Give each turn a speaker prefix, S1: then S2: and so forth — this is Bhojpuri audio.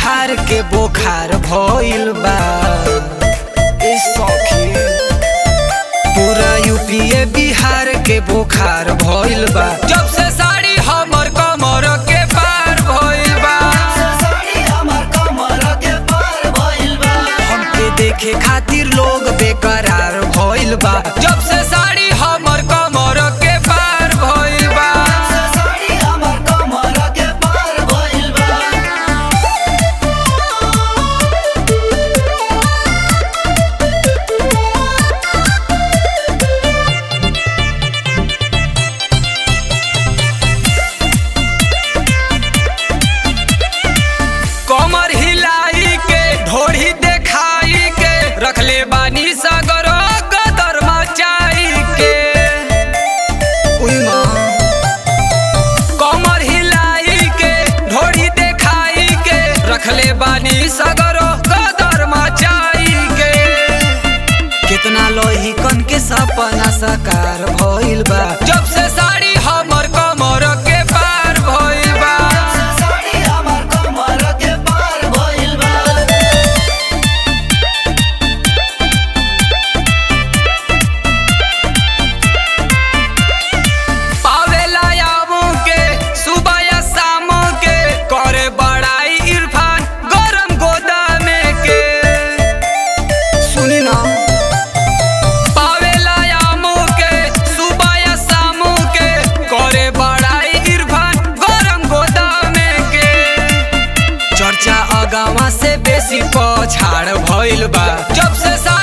S1: बिहार के बोखार भइल बा ए सखी पूरा यूपीए बिहार के बोखार भइल बा जब से साड़ी हमर कमर के पार भइल बा हमके देखे खातिर लोग बेकरार भइल बा जब से साड़ी हमर कमर के पार भइल बा कमर हिलाई के ढोढ़ी देखाई के रखले बानी सगर गदर मचाई के उई माँ। कमर हिलाई के ढोढ़ी देखाई के रखले बानी सगर गदर मचाई के कितना लोही कन के सपना साकार भइल बा जब से साड़ी हमर कमर के पार भइल बा पावेला यामू के सुबह या शाम के करे बड़ाई इरफान गरम गोदामे के सुनी ना पावेला यामू के सुबह या शाम के करे बड़ाई इरफान गरम गोदामे के चर्चा अगावा से बेसी पछाड़ भइल बा जब से सा